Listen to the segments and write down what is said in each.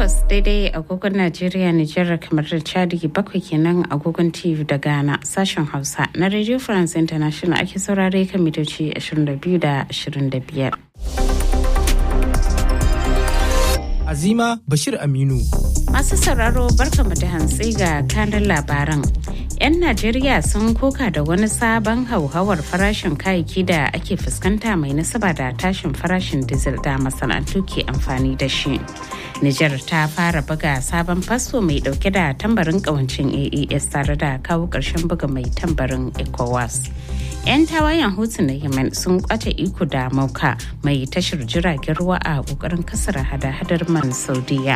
takwas daidai agogon Najeriya Nijar kamar da Chadi bakwai kenan agogon TV da Ghana sashen Hausa na Radio France International ake saurare kan mitoci 22 da 25. Azima Bashir Aminu. Masu sauraro barkamu da hantsi ga kanin labaran. 'Yan Najeriya sun koka da wani sabon hauhawar farashin kayayyaki da ake fuskanta mai nasaba da tashin farashin diesel da masana'antu ke amfani da shi. Nijar ta fara buga sabon fasfo mai dauke da tambarin kawancin AES tare da kawo ƙarshen buga mai tambarin ECOWAS. 'yan tawayen hutu na yemen sun kwace iko da mauka mai tashar jiragen ruwa a kokarin kasar hada-hadar man saudiya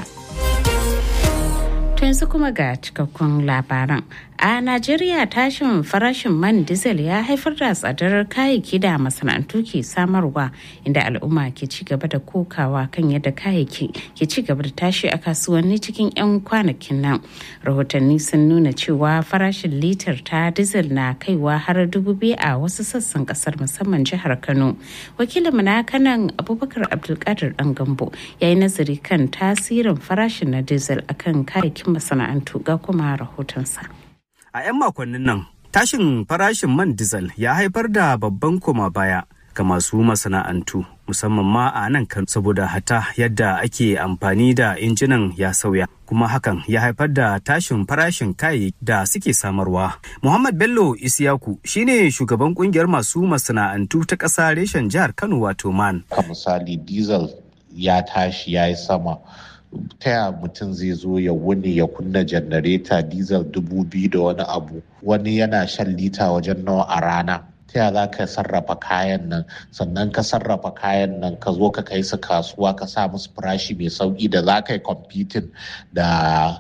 to yanzu kuma ga cikakkun labaran a najeriya tashin farashin man diesel ya haifar da tsadar kayayyaki da masana'antu ke samarwa inda al'umma ke ci gaba da kokawa kan yadda kayayyaki ke ci gaba da tashi a kasuwanni cikin 'yan kwanakin nan rahotanni sun nuna cewa farashin litar ta diesel na kaiwa har dubu biyu a wasu sassan kasar musamman jihar kano wakilin na kanan abubakar abdulkadir dan gambo ya yi nazari kan tasirin farashin na diesel akan kayayyakin masana'antu ga kuma rahotonsa A 'yan makonnin nan, tashin farashin man diesel ya haifar da babban koma baya ga masu masana'antu musamman ma a nan kan saboda hata yadda ake amfani da injinan ya sauya kuma hakan ya haifar da tashin farashin kayayyaki da suke samarwa. Muhammad Bello Isiyaku shine shugaban kungiyar masu masana'antu ta ƙasa reshen jihar Kano wato man. Ka misali diesel ya tashi ya yi sama. ta ya mutum zai zo ya wuni ya kunna janareta diesel dubu biyu da wani abu wani yana shan lita wajen nawa a rana ta ya za ka sarrafa kayan nan sannan ka sarrafa kayan nan ka zo ka kai su kasuwa ka sa musu farashi mai sauki da za ka yi competing da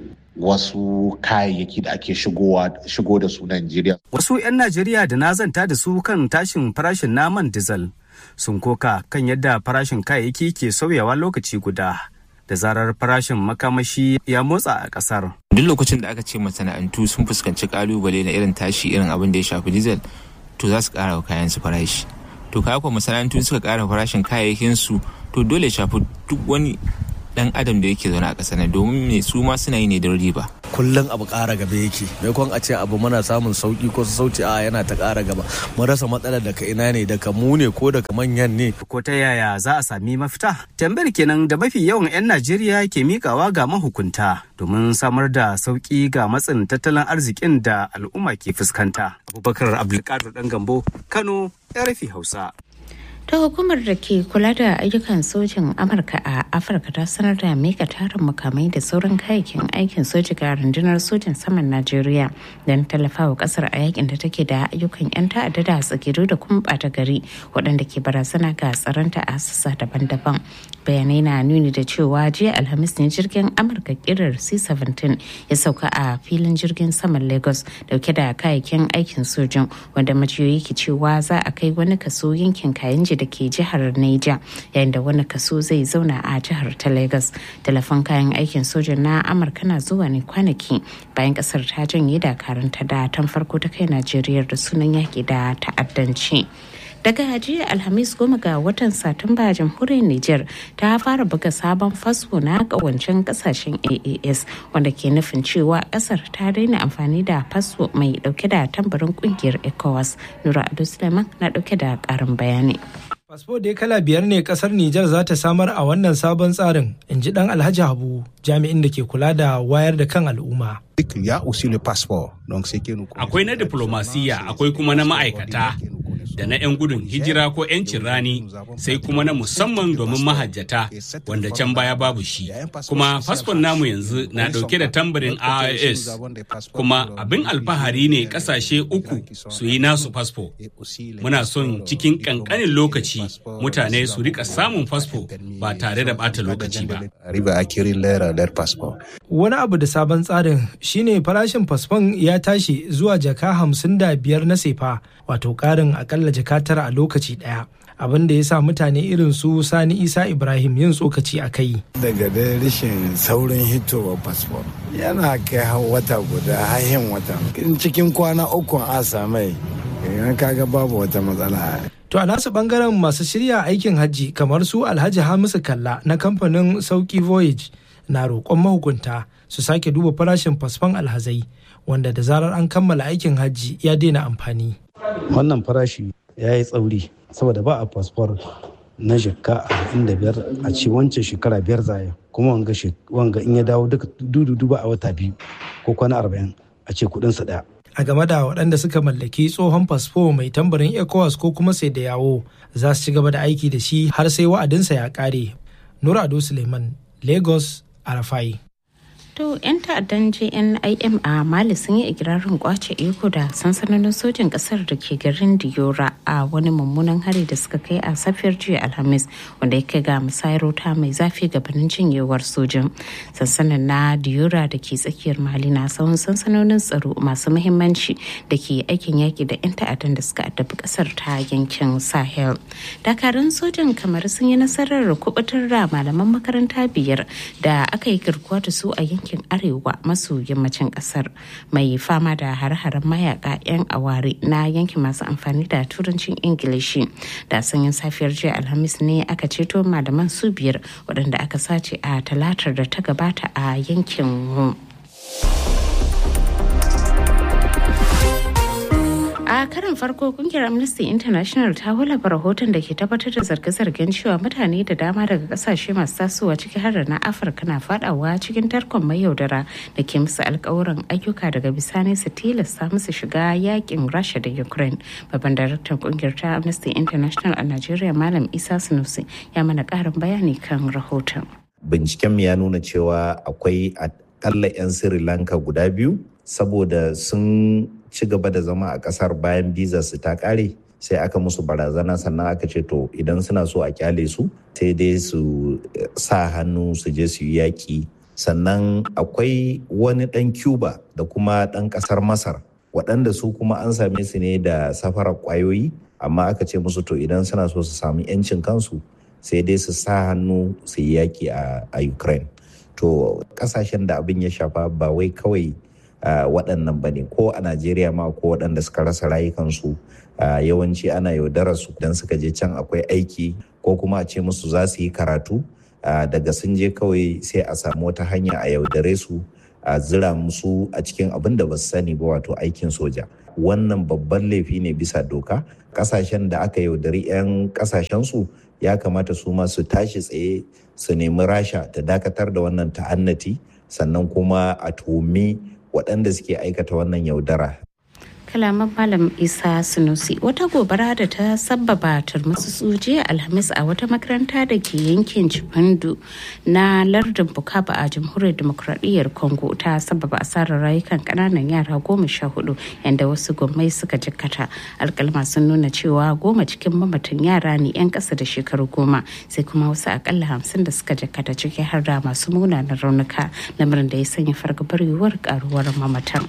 wasu kayayyaki da ake shigo da su Najeriya. Wasu 'yan Najeriya da na zanta da su kan tashin farashin naman diesel sun koka kan yadda farashin kayayyaki ke sauyawa lokaci guda. da zarar farashin makamashi ya motsa a kasar. Duk lokacin da aka ce masana'antu sun fuskanci kalubale na irin tashi irin abin da ya shafi diesel to za su kara wa kayan su farashi. To kaya kuwa masana'antu suka kara farashin kayayyakin su to dole shafi duk wani dan adam da yake zaune a ƙasa na domin me su ma suna yi ne don riba. kullum abu ƙara gaba yake maimakon a ce abu muna samun sauki ko sauti a yana ta ƙara gaba mun rasa matsalar daga ina ne daga mu ne ko daga manyan ne ko ta yaya za a sami mafita tambayar kenan da mafi yawan 'yan najeriya ke mikawa ga mahukunta domin samar da sauki ga matsin tattalin arzikin da al'umma ke fuskanta abubakar abdulkadir dan gambo kano rfi hausa ta hukumar da ke kula da ayyukan sojin amurka a afirka ta sanar da mika tarin makamai da sauran kayayyakin aikin soji ga rundunar sojin saman najeriya don tallafawa kasar a yakin da take da ayyukan yan ta'adda da tsagiru da kuma bata gari waɗanda ke barazana ga tsaronta a sassa daban-daban bayanai na nuni da cewa jiya alhamis ne jirgin amurka kirar c-17 ya sauka a filin jirgin saman lagos dauke da kayayyakin aikin sojin wanda majiyoyi ke cewa za a kai wani kaso yankin kayan da ke jihar Niger yayin da wani kaso zai zauna a jihar ta Lagos. Telefon kayan aikin soja na Amurka na zuwa ne kwanaki bayan kasar ta janye dakaranta da tan farko ta kai Najeriya da sunan yaki da ta'addanci. daga jiya alhamis goma ga watan satumba jamhuriyar niger ta fara buga sabon fasfo na kawancin kasashen aas wanda ke nufin cewa kasar ta daina amfani da fasfo mai dauke da tambarin kungiyar ecowas nura ado suleiman na dauke da karin bayani Fasfo da kala biyar ne kasar Nijar za ta samar a wannan sabon tsarin, in ji dan Alhaji Habu, jami'in da ke kula da wayar da kan al'umma. Akwai na diplomasiya, akwai kuma na ma'aikata, da na 'yan gudun hijira ko 'yancin rani sai kuma na musamman domin mahajjata wanda can baya babu shi kuma fasfon namu yanzu na dauke da tambarin ios kuma abin alfahari ne kasashe uku su yi nasu fasfo muna son cikin kankanin lokaci mutane su rika samun fasfo ba tare da bata lokaci ba wani abu da sabon tsarin shine farashin fasfon ya tashi zuwa jaka hamsin da biyar na sefa wato karin akalla jaka tara a lokaci daya abin da ya sa mutane irin su sani isa ibrahim yin tsokaci a kai daga da rashin saurin hitowa fasfon yana kai wata guda hahin wata cikin kwana uku a samai yan kaga babu wata matsala To a nasu bangaren masu shirya aikin hajji kamar su Alhaji Hamisu Kalla na kamfanin Sauki Voyage na roƙon mahukunta su sake duba farashin fasfon alhazai wanda da zarar an kammala aikin hajji ya daina amfani. Wannan farashi ya yi tsauri saboda ba a fasfor na shekka arba'in da biyar a ce wancan shekara biyar zaya kuma wanga in ya dawo duka dudu ba a wata biyu ko kwana arba'in a ce kudinsa daya. A game da waɗanda suka mallaki tsohon fasfo mai tambarin ECOWAS ko kuma sai da yawo za su ci gaba da aiki da shi har sai wa'adinsa ya ƙare. Nura Ado Suleiman, Lagos, Arafai. To 'yan ta'addan JNIM a Mali sun yi ikirarin kwace iko da sansanonin sojin kasar da ke garin Diyora a wani mummunan hari da suka kai a safiyar jiya Alhamis wanda ya kai ga musayar wuta mai zafi gabanin jinyewar sojin. Sansanin na Diyora da ke tsakiyar Mali na tsawon sansanonin tsaro masu muhimmanci da ke aikin yaki da 'yan ta'addan da suka addabi kasar ta yankin Sahel. Dakarun sojin kamar sun yi nasarar kubutar da malaman makaranta biyar da aka yi garkuwa da su a yankin yankin arewa maso yammacin kasar mai fama da hare-haren mayaka 'yan aware na yankin masu amfani da turancin ingilishi da sanyin safiyar jiya alhamis ne aka ceto malaman su biyar waɗanda aka sace a talatar da ta gabata a yankin a karin farko kungiyar amnesty international ta wallafa rahoton da ke tabbatar da zarge-zargen cewa mutane da dama daga kasashe masu tasowa ciki har da na afirka na fadawa cikin tarkon mai yaudara da ke musu alkawuran ayyuka daga bisani su tilasta musu shiga yakin rasha da ukraine babban daraktan kungiyar ta amnesty international a nigeria malam isa sunusi ya mana karin bayani kan rahoton binciken ya nuna cewa akwai akalla 'yan sri lanka guda biyu saboda sun ci gaba da zama a kasar bayan bizar su ta kare sai aka musu barazana sannan aka ce to idan suna so a kyale su sai dai su sa hannu su je su yi yaƙi sannan akwai wani ɗan cuba da kuma ɗan ƙasar masar waɗanda su kuma an same su ne da safarar ƙwayoyi amma aka ce musu to idan suna so su sami 'yancin kansu sai dai su sa hannu su yi yaƙi a ukraine to ƙasashen da abin ya shafa ba wai kawai Uh, waɗannan ba ne ko a najeriya ma ko waɗanda suka rasa rayukansu uh, yawanci ana yaudarar su don suka je can akwai aiki ko kuma a ce musu za su yi karatu uh, daga sun je kawai sai a samu wata hanya a yaudare su a zira musu a cikin abin da ba su sani ba wato aikin soja wannan babban laifi ne bisa doka kasashen da aka yaudari 'yan kasashensu ya kamata su ma su tashi tsaye su nemi rasha ta dakatar da wannan ta'annati sannan kuma a tuhumi waɗanda suke aikata wannan yaudara. kalaman malam isa sunusi wata gobara da ta sabbaba turmusu jiya alhamis a wata makaranta da ke yankin cipandu na lardin bukaba a jamhuriyar demokradiyyar congo ta sabbaba asarar rayukan kananan yara goma sha hudu yadda wasu gwamnati suka jikkata alkalma sun nuna cewa goma cikin mamatan yara ne yan kasa da shekaru goma sai kuma wasu akalla hamsin da suka jikkata ciki har da masu munanan raunuka lamarin da ya sanya fargabar yiwuwar karuwar mamatan.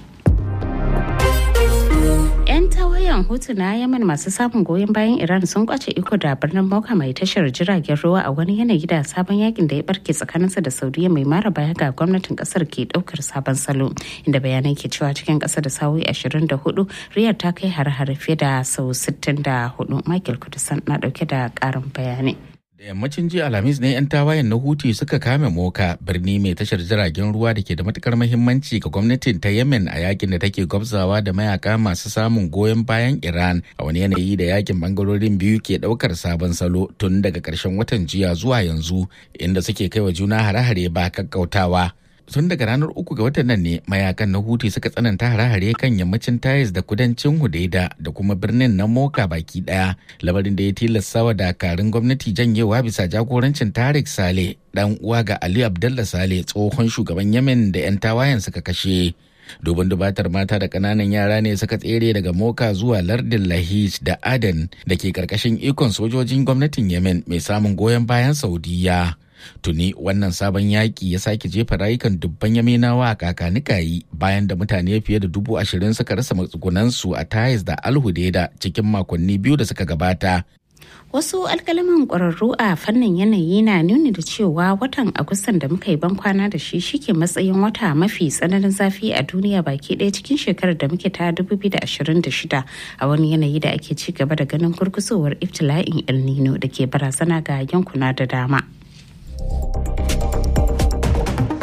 'yan tawayen hutu na yaman masu samun goyon bayan iran sun kwace iko da birnin moka mai tashar jiragen ruwa a wani yanayi da sabon yakin da ya barke tsakaninsa da saudiya mai mara baya ga gwamnatin kasar ke daukar sabon salo inda bayanai ke cewa cikin kasa da sa'o'i 24 riyar ta kai har-har fiye da sau 64 michael kudusan na dauke da karin bayanai da yammacin jiya alhamis ne 'yan tawayen na huti suka kame moka birni mai tashar jiragen ruwa da ke da matukar mahimmanci ga gwamnatin ta yemen a yakin da take gwabzawa da mayaka masu samun goyon bayan iran a wani yanayi da yakin bangarorin biyu ke daukar sabon salo tun daga karshen watan jiya zuwa yanzu inda suke kai wa juna hare-hare ba kakkautawa tun daga ranar uku ga watan nan ne mayakan na huti suka tsananta hare-hare kan yammacin tayis da kudancin hudaida da kuma birnin na moka baki daya lamarin da ya tilasta wa dakarun gwamnati janyewa bisa jagorancin tarik sale dan uwa ga ali abdullah sale tsohon shugaban yemen da 'yan tawayen suka kashe dubin dubatar mata da kananan yara ne suka tsere daga moka zuwa lardin lahij da aden da ke karkashin ikon sojojin gwamnatin yemen mai samun goyon bayan saudiya tuni wannan sabon yaƙi ya sake jefa rayukan dubban yaminawa a kakanikayi bayan da mutane fiye da dubu ashirin suka rasa matsugunansu a tayis da alhudeda cikin makonni biyu da suka gabata wasu alkalaman ƙwararru a fannin yanayi na nuni da cewa watan agustan da muka yi ban kwana da shi shike matsayin wata mafi tsananin zafi a duniya baki ɗaya cikin shekarar da muke ta 2026 a wani yanayi da ake ci gaba da ganin gurgusowar iftila'in el nino da ke barazana ga yankuna da dama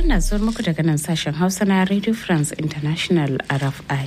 labaran na zuwa muku daga nan sashen hausa na radio france international rfi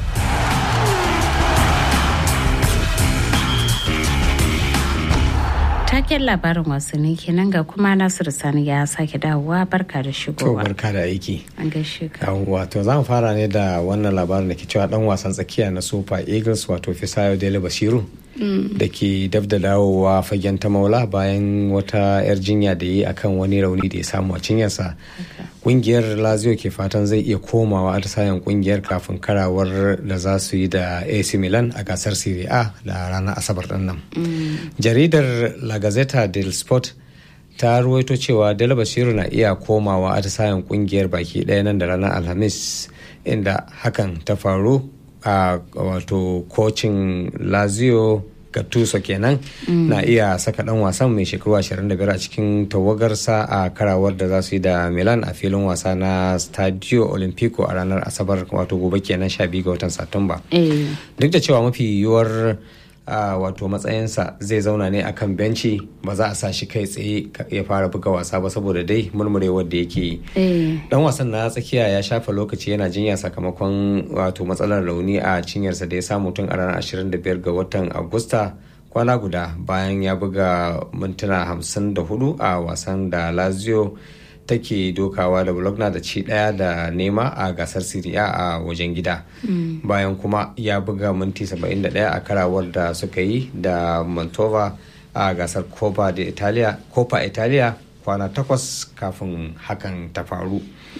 taken labarin wasanni kenan ga kuma nasiru sani ya sake dawowa barka da To shigowa barka da aiki. an gaishe ka Yawwa to za mu fara ne da wannan labarin da ke cewa dan wasan tsakiya na Super Eagles wato Fisayo Dele Basiru da ke dab da dawowa fagen ta maula bayan wata 'yar jinya da yi akan wani rauni da ya samu a cinyarsa. Kungiyar Lazio ke fatan zai iya komawa atisayen kungiyar kafin karawar da za su yi da AC Milan a gasar Serie A da ranar Asabar din nan. Jaridar La Gazzetta del Sport ta ruwaito cewa Dala Basiru na iya komawa atisayen kungiyar baki ɗaya nan da ranar Alhamis inda hakan ta faru a wato kocin Lazio Gattuso kenan na iya saka dan wasan mai shekaru 25 a cikin tawagarsa a karawar da za su yi da Milan a filin wasa na Stadio Olimpico a ranar Asabar wato gobe kenan 12 ga watan Satumba. eh duk da cewa mafi yiwuwar a wato matsayinsa zai zauna ne akan benci ba za a sa shi kai tsaye ka- ya fara buga wasa ba saboda dai murmurewar da yake yi eh dan wasan na tsakiya ya shafa lokaci yana jinya sakamakon wato matsalar rauni a cinyarsa da ya samu tun a ranar 25 ga watan agusta kwana guda bayan ya buga mintuna 54 a wasan da lazio take dokawa da bologna da ci daya da nema a gasar Serie A a wajen gida bayan kuma ya buga minti 71 a karawar da suka yi da mantova a gasar copa da italia copa italia kwana takwas kafin hakan ta faru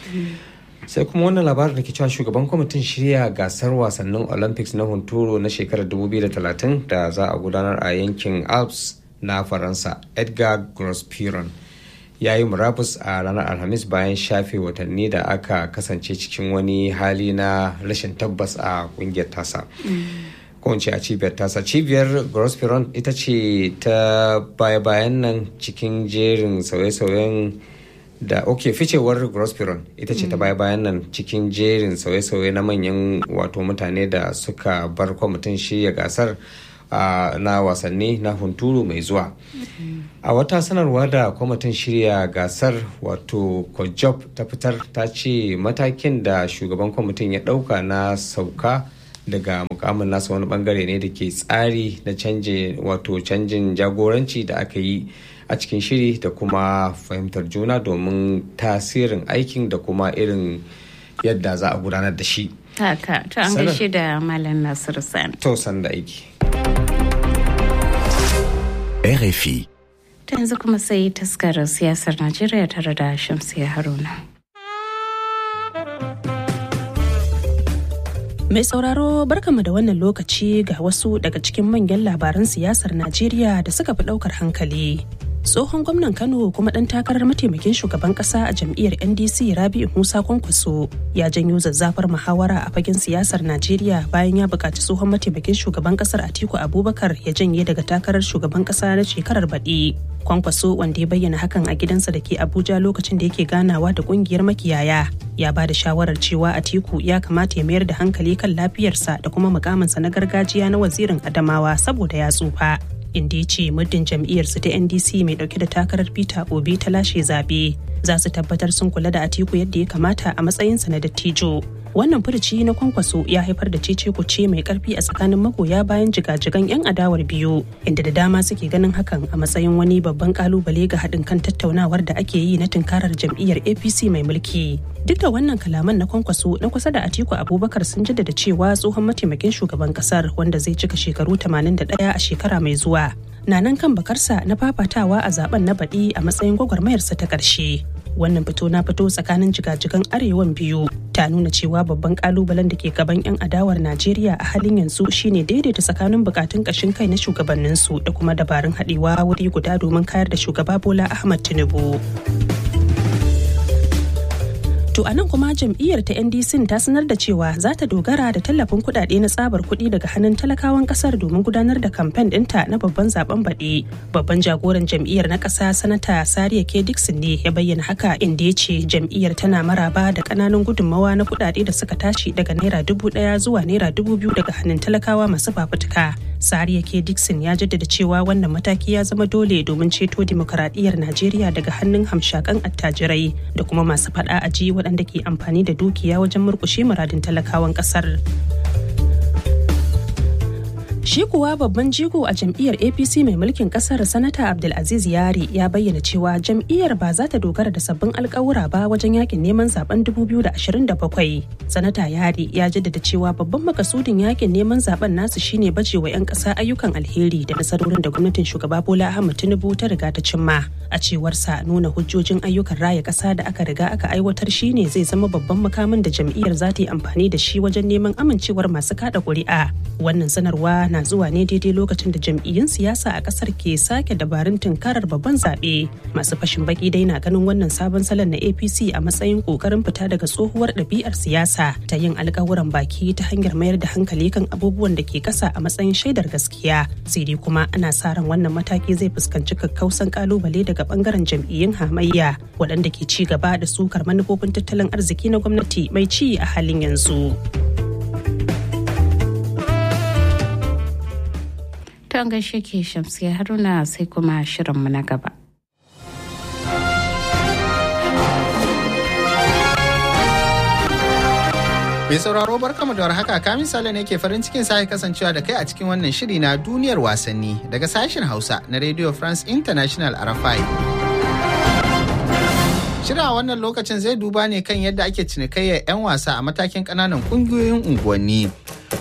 sai kuma wannan labarin da ke cewa shugaban kwamitin shirya gasar wasannin olympics na hunturu na shekarar 2030 da za a gudanar a yankin alps na faransa edgar grospiron ya yi murabus a ranar alhamis bayan shafe watanni da aka kasance cikin wani hali na rashin tabbas a kungiyar tasa ko in ce a cibiyar tasa cibiyar grospiron ita ce ta baya-bayan nan cikin jerin sauye-sauyen da ok ficewar grospiron ita ce ta baya bayan nan cikin jerin sauye-sauye na manyan wato mutane da suka bar kwamitin shirya gasar uh, na wasanni na hunturu mai zuwa a wata sanarwa da kwamitin shirya gasar wato kojob ta fitar ta ce matakin da shugaban kwamitin ya dauka na sauka daga mukamin nasa wani bangare ne da ke tsari na canje wato canjin jagoranci da aka yi a cikin shiri da kuma fahimtar juna domin tasirin aikin da kuma irin yadda za a gudanar da shi haka to an Sanar. gaishe da malam nasiru sani to san da aiki RFI. ta yanzu kuma sai taskarar siyasar najeriya tare da shamsiya haruna Mai sauraro barkama da wannan lokaci ga wasu daga cikin manyan labaran siyasar Najeriya da suka fi ɗaukar hankali. Tsohon gwamnan Kano kuma ɗan takarar mataimakin shugaban ƙasa a jam'iyyar NDC Rabi'u Musa Kwankwaso ya janyo zazzafar muhawara a fagen siyasar Najeriya bayan ya buƙaci tsohon mataimakin shugaban ƙasar Atiku Abubakar ya janye daga takarar shugaban ƙasa na shekarar baɗi. Kwankwaso wanda ya bayyana hakan a gidansa da ke Abuja lokacin da yake ganawa da ƙungiyar makiyaya ya ba da shawarar cewa Atiku ya kamata ya mayar da hankali kan lafiyarsa da kuma mukaminsa na gargajiya na wazirin Adamawa saboda ya tsufa. Inda ya ce muddin jam'iyyarsu ta NDC mai dauke da takarar Peter Obi ta lashe zabe za su tabbatar sun kula da Atiku yadda ya kamata a matsayinsa na dattijo. Wannan furuci na kwankwaso ya haifar da cece kuce mai karfi a tsakanin magoya bayan jigajigan 'yan adawar biyu inda da dama suke ganin hakan a matsayin wani babban kalubale ga haɗin kan tattaunawar da ake yi na tunkarar jam'iyyar APC mai mulki. Duk da wannan kalaman na kwankwaso na kusa da Atiku Abubakar sun jaddada cewa tsohon mataimakin shugaban kasar wanda zai cika shekaru 81 a shekara mai zuwa. Na nan kan bakarsa na fafatawa a zaben na baɗi a matsayin gwagwarmayarsa ta ƙarshe. Wannan fito na fito tsakanin jigajigan arewan biyu ta nuna cewa babban kalubalen da ke gaban 'yan adawar Najeriya a halin yanzu shine daidaita tsakanin bukatun ƙashin kai na shugabanninsu da kuma dabarun haɗewa wuri guda domin kayar da shugaba Bola Ahmad Tinubu. To a nan kuma jam'iyyar ta NDC ta sanar da cewa za ta dogara da tallafin kuɗaɗe na tsabar kuɗi daga hannun talakawan ƙasar domin gudanar da kamfen ɗinta na babban zaben baɗi. Babban jagoran jam'iyyar na ƙasa sanata Sariya K. Dixon ne ya bayyana haka inda ya ce jam'iyyar tana maraba da ƙananan gudunmawa na kuɗaɗe da suka tashi daga naira dubu ɗaya zuwa naira dubu biyu daga hannun talakawa masu fafutuka. Sariya K. Dixon ya jaddada cewa wannan mataki ya zama dole domin ceto dimokuraɗiyyar Najeriya daga hannun hamshakan attajirai da kuma masu faɗa aji waɗanda ke amfani da dukiya wajen murƙushe muradin talakawan ƙasar. Shi kuwa babban jigo a jam'iyyar APC mai mulkin kasar Sanata Abdulaziz Yari ya bayyana cewa jam'iyyar ba za ta dogara da sabbin alkawura ba wajen yakin neman zaben 2027. Sanata Yari ya jaddada cewa babban makasudin yakin neman zaben nasu shine bajewa 'yan ƙasa ayyukan alheri da nasarorin da gwamnatin shugaba Bola Ahmed Tinubu ta riga ta cimma. A cewarsa nuna hujjojin ayyukan raya ƙasa da aka riga aka aiwatar shine zai zama babban makamin da jam'iyyar za ta yi amfani da shi wajen neman amincewar masu kada ƙuri'a. Wannan sanarwa na zuwa ne daidai lokacin da jam'iyyun siyasa a kasar ke sake dabarun tunkarar babban zaɓe masu fashin baki dai na ganin wannan sabon salon na apc a matsayin ƙoƙarin fita daga tsohuwar ɗabi'ar siyasa ta yin alkawuran baki ta hanyar mayar da hankali kan abubuwan da ke kasa a matsayin shaidar gaskiya sai dai kuma ana sa ran wannan mataki zai fuskanci kakkausan kalubale daga bangaren jam'iyyun hamayya waɗanda ke ci gaba da sukar manufofin tattalin arziki na gwamnati mai ci a halin yanzu. Ton gaishe ke shamsiya haruna sai kuma shirinmu na gaba. Mai sauraro barkamu da warhaka kamin sale ne ke farin cikin sake kasancewa da kai a cikin wannan shiri na duniyar wasanni daga sashen Hausa na Radio France International RFI. Shirin a wannan lokacin zai duba ne kan yadda ake cinikayyar 'yan wasa a matakin ƙananan ƙungiyoyin unguwanni.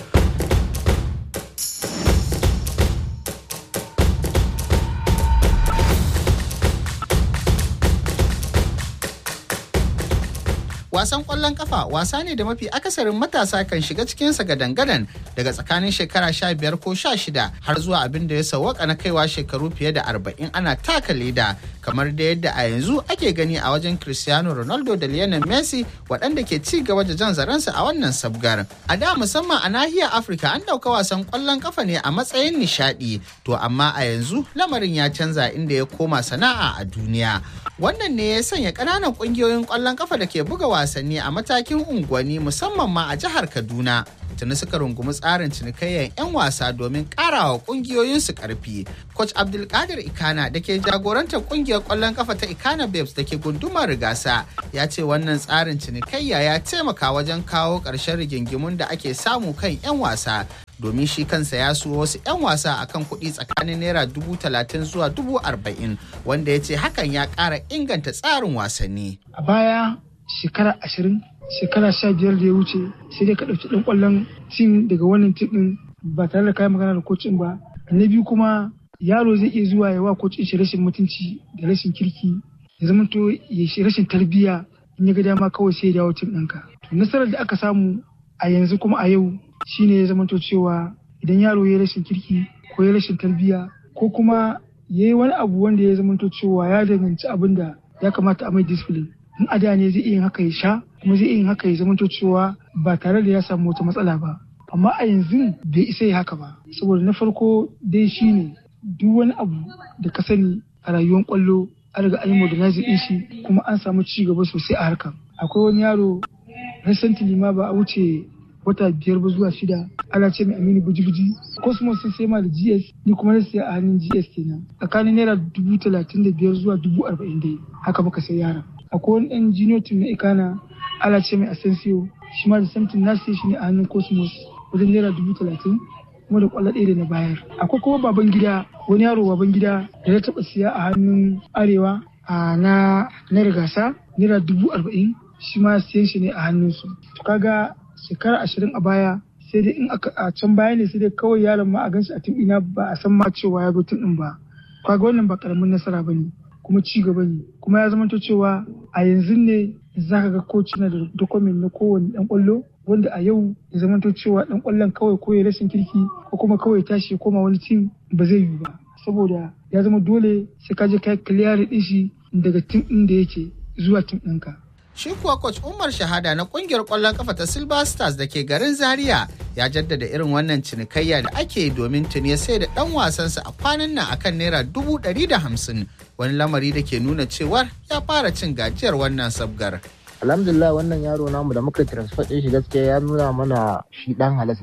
wasan kwallon kafa wasa ne da mafi akasarin matasa kan shiga cikinsa gadan-gadan daga tsakanin shekara sha biyar ko sha shida har zuwa abin da ya sawwaka na kaiwa shekaru fiye da arba'in ana taka leda kamar da yadda a yanzu ake gani a wajen cristiano ronaldo da lionel messi waɗanda ke ci gaba da jan zaransu a wannan sabgar a da musamman a nahiyar afirka an ɗauka wasan kwallon kafa ne a matsayin nishaɗi to amma a yanzu lamarin ya canza inda ya koma sana'a a duniya wannan ne ya sanya ƙananan ƙungiyoyin kwallon kafa da ke buga wasanni a matakin unguwanni musamman ma a jihar Kaduna. Tuni suka rungumi tsarin cinikayyar 'yan wasa domin karawa kungiyoyinsu karfi. Coach Abdulkadir Ikana da ke jagorantar kungiyar kwallon kafa ta Ikana Babes da ke gundumar rigasa ya ce wannan tsarin cinikayya ya taimaka wajen kawo ƙarshen rigingimun da ake samu kan 'yan wasa domin shi kansa ya so wasu 'yan wasa akan kuɗi tsakanin naira dubu talatin zuwa dubu arba'in wanda ya ce hakan ya ƙara inganta tsarin wasanni. A baya shekara ashirin shekara sha biyar da ya wuce sai dai ka ɗauki ɗan ƙwallon tim daga wannan tim ɗin ba tare da kayan magana da kocin ba na biyu kuma yaro zai iya zuwa ya wa kocin shi rashin mutunci da rashin kirki ya zama to ya shi rashin tarbiyya in ya ga dama kawai sai ya dawo tim ɗinka to nasarar da aka samu a yanzu kuma a yau shine ya zama to cewa idan yaro ya rashin kirki ko ya rashin tarbiyya ko kuma ya yi wani abu wanda ya zama to cewa ya danganci abin da ya kamata a mai discipline in a da ne zai iya yin haka ya sha kuma zai iya yin haka ya zamanto cewa ba tare da ya samu wata matsala ba amma a yanzu bai isa ya haka ba saboda na farko dai shine duk wani abu da ka sani a rayuwar kwallo an riga an yi modernizing din shi kuma an samu ci gaba sosai a harkar akwai wani yaro recently ma ba a wuce wata biyar ba zuwa shida ana ce mai aminu buji-buji cosmos sun sai ma da gs ni kuma na siya a hannun gs kenan tsakanin naira dubu talatin da biyar zuwa dubu arba'in dai haka muka sai yaron akwai wani ɗan junior team na ikana ala ce mai asensio shi ma da samtin na siya shi ne a hannun cosmos wajen naira dubu talatin kuma da kwallo ɗaya da na bayar akwai kuma baban gida wani yaro baban gida da ya taɓa siya a hannun arewa a na na rigasa naira dubu arba'in shi ma siyan shi ne a hannunsu to kaga shekara ashirin a baya sai dai in a can baya ne sai dai kawai yaron ma a ganshi a tim ina ba a san ma cewa ya zo tim ɗin ba kaga wannan ba karamin nasara ba ne kuma ci gaba ne kuma ya zama cewa a yanzu ne za ka ga koci na da dokumen na kowane dan kwallo wanda a yau ya zama cewa dan kwallon kawai ko ya rashin kirki ko kuma kawai tashi ya koma wani tim ba zai yiwu ba saboda ya zama dole sai ka je kai clear din shi daga tim din da yake zuwa tim ɗinka. Shi kuwa coach Umar Shahada na kungiyar kwallon kafa ta Silver Stars da ke garin Zaria ya jaddada irin wannan cinikayya da ake domin tuni sai da dan wasansa a kwanan nan akan naira dubu ɗari da hamsin wani lamari da ke nuna cewar ya fara cin gajiyar wannan sabgar. Alhamdulillah wannan yaro namu da muka transfer ɗin shi gaskiya ya nuna mana shi ɗan halas ne.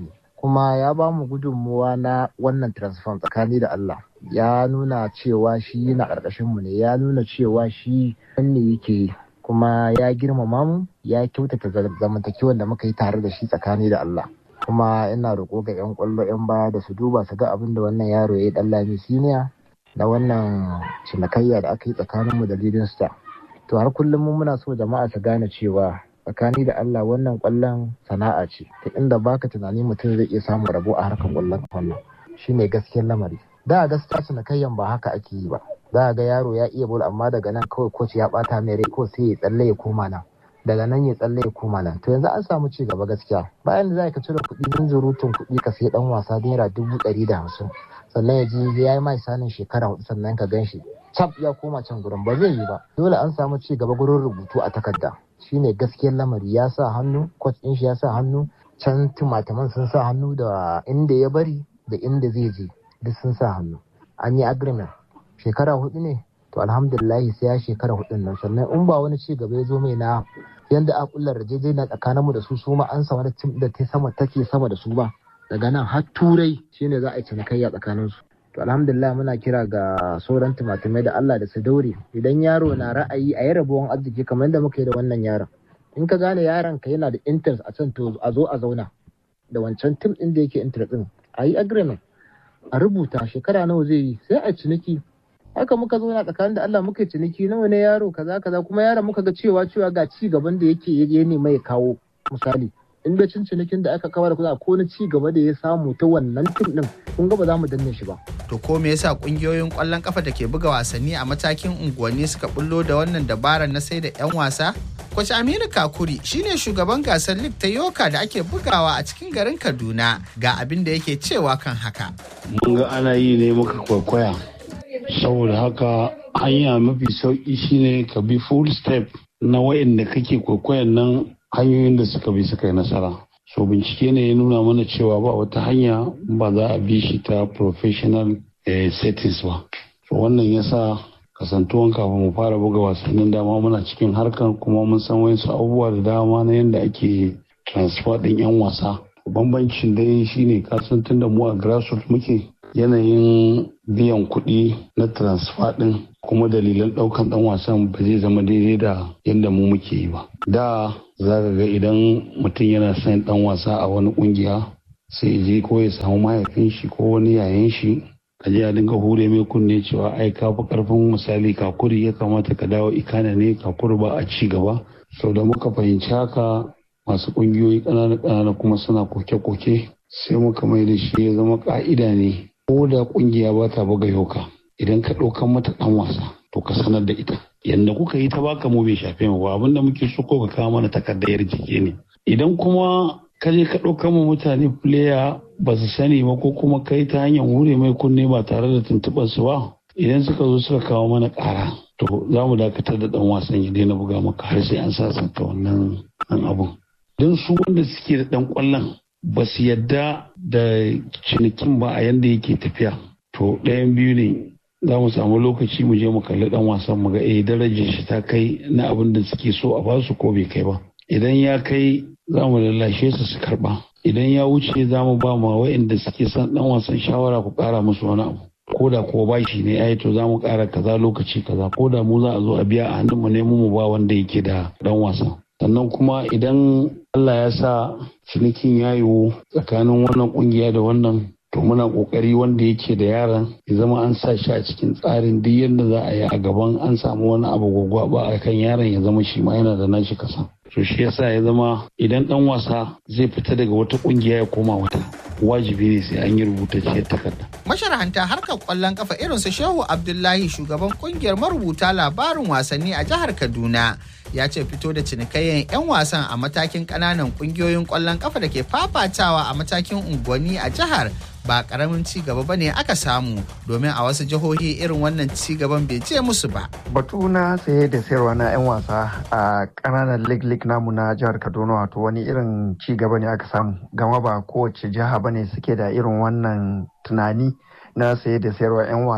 kuma ya ba mu gudunmuwa na wannan transfer tsakani da Allah ya nuna cewa shi na ƙarƙashin mu ne ya nuna cewa shi ne yake kuma ya girmama mu ya kyautata zamantakewan da muka yi tare da shi tsakani da Allah kuma ina roƙo ga 'yan ƙwallo 'yan baya da su duba su ga abin da wannan yaro ya yi ɗan lami siniya na wannan cinikayya da aka yi tsakaninmu da leading star to har kullum mun muna so jama'a su gane cewa tsakani da Allah wannan ƙwallon sana'a ce ta inda baka tunani mutum zai iya samun rabo a harkar ƙwallon wannan shine gaskiyar lamari da gaskiya cinikayyan ba haka ake yi ba za ga yaro ya iya bol amma daga nan kawai coach ya bata mai rai ko sai ya tsalle ya koma nan daga nan ya tsalle ya koma nan to yanzu an samu ci gaba gaskiya bayan da za ka cire kuɗi min zurutun kuɗi ka sai dan wasa naira dubu ɗari da hamsin sannan ya ji ya yi mai sanin shekara hudu sannan ka gan shi cap ya koma can gurin ba zai yi ba dole an samu ci gaba gurin rubutu a takarda shine gaskiyar lamari ya sa hannu coach ɗin shi ya sa hannu can tumataman sun sa hannu da inda ya bari da inda zai je duk sun sa hannu an yi agreement shekara hudu ne to alhamdulillahi sai ya shekara hudun nan sannan in ba wani ci gaba ya zo mai na yanda a kullar na tsakanin mu da su su ma an samu da tim da ta sama take sama da su ba daga nan har turai shine za a yi cinikayya tsakanin su to alhamdulillah muna kira ga sauran tumatumai da Allah da su daure idan yaro na ra'ayi a yi rabuwan arziki kamar yadda muka yi da wannan yaron in ka gane yaron ka yana da interest a can to a zo a zauna da wancan tim din da yake interest din a yi agreement a rubuta shekara nawa zai yi sai a ciniki haka muka zo na tsakanin da Allah muka ciniki nawa ne yaro kaza kaza kuma yaron muka ga cewa cewa ga ci gaban da yake ya nema ya kawo misali in da cin cinikin da aka kawar kuza ko na ci gaba da ya samu ta wannan tim din kun ga ba za mu danne shi ba to ko me yasa kungiyoyin kwallon kafa da ke buga wasanni a matakin unguwanni suka bullo da wannan dabarar na sai da yan wasa Kwace Aminu Kakuri shine shugaban gasar Lig ta Yoka da ake bugawa a cikin garin Kaduna ga abin da yake cewa kan haka. Mun ga ana yi ne muka kwaikwaya. Saboda haka hanya mafi sauki shine ka bi full step na wa'inda kake kwaikwayon nan hanyoyin da suka bi suka yi nasara. So bincike ne ya nuna mana cewa ba wata hanya ba za a bi shi ta professional eh, settings ba. So wannan yasa kasantuwan kafin mu fara buga wasannin dama muna cikin harkar kuma mun san wasu abubuwa da dama na yadda ake transfer din yan wasa bambancin dai shine kasan tun da mu a grassroots muke yanayin biyan kuɗi na transfer din kuma dalilan ɗaukan ɗan wasan ba zai zama daidai da yadda mu muke yi ba da za ka ga idan mutum yana son ɗan wasa a wani ƙungiya sai je ko ya samu mahaifin shi ko wani yayan shi a je a dinga hure mai kunne cewa ai ka fi karfin misali kakuri ya kamata ka dawo ikana ne kakuri ba a ci gaba sau da muka fahimci haka masu kungiyoyi ƙanana ƙanana kuma suna koke-koke sai muka mai da shi ya zama ka'ida ne ko da kungiya ba ta buga yoka idan ka ɗaukan mata ɗan wasa to ka sanar da ita yadda kuka yi ta baka mu bai shafe mu ba abinda muke so ko ka kawo mana takardar jiki ne idan kuma ka je ka ɗauka ma mutane player ba su sani ba ko kuma kai ta hanyar hure mai kunne ba tare da tuntuɓar su ba idan suka zo suka kawo mana ƙara to za mu dakatar da ɗan wasan ya daina buga maka har sai an sasanta wannan ɗan abun don su wanda suke da ɗan ƙwallon ba su yadda da cinikin ba a yanda yake tafiya to ɗayan biyu ne za mu samu lokaci mu je mu kalli ɗan wasan mu ga eh darajar shi ta kai na abin da suke so a basu ko bai kai ba idan ya kai za mu lallashe su su karba idan ya wuce za mu ba ma wa'inda suke son dan wasan shawara ku kara musu wani abu ko da ko bashi ne ai to za mu kara kaza lokaci kaza ko da mu za a zo a biya a hannun mu ne mu ba wanda yake da dan wasan sannan kuma idan Allah ya sa cinikin ya yiwu tsakanin wannan kungiya da wannan to muna kokari wanda yake da yaran ya zama an sa shi a cikin tsarin duk yadda za a yi a gaban an samu wani abu gwagwaba a kan yaron ya zama shi ma yana da nashi kasa to shi yasa ya zama idan dan wasa zai fita daga wata kungiya ya koma wata wajibi ne sai an yi rubutacciyar takarda masharhanta harkar kwallon kafa irin su shehu abdullahi shugaban kungiyar marubuta labarin wasanni a jihar kaduna ya ce fito da cinikayyan 'yan wasan a matakin kananan kungiyoyin kwallon kafa da ke fafatawa a matakin unguwanni a jihar ba karamin ci gaba ba ne aka samu domin a wasu jihohi irin wannan ci gaban bai je musu ba. Batu na saye da sayarwa na 'yan wasa a kananan lig lig namu na jihar Kaduna wato wani irin ci gaba ne aka samu gama ba kowace jiha bane suke da irin wannan tunani na saye da sayarwa 'yan wasa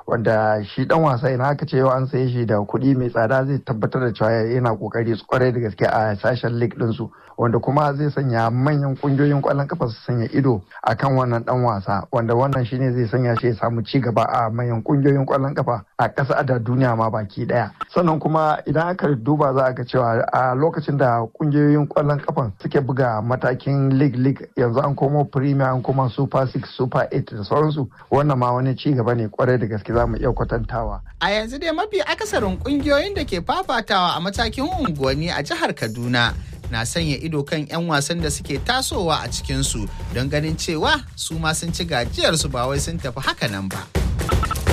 wanda shi dan wasa idan aka ce yau an saye shi da kuɗi mai tsada zai tabbatar da cewa yana kokari kwarai da gaske a sashen league din su wanda kuma zai sanya manyan kungiyoyin kwallon kafa su sanya ido akan wannan dan wasa wanda wannan shine zai sanya shi ya samu ci gaba a manyan kungiyoyin kwallon kafa a ƙasa da duniya ma baki daya sannan kuma idan aka duba za a ga cewa a lokacin da kungiyoyin kwallon kafan suke buga matakin league league yanzu an komo premier an koma super 6 super 8 da sauransu wannan ma wani ci gaba ne kwarai da gaske za mu iya kwatantawa a yanzu dai mafi akasarin kungiyoyin da ke fafatawa a matakin unguwanni a jihar kaduna na sanya ido kan 'yan wasan da suke tasowa a cikinsu don ganin cewa su ma sun ci gajiyarsu ba wai sun tafi haka nan ba.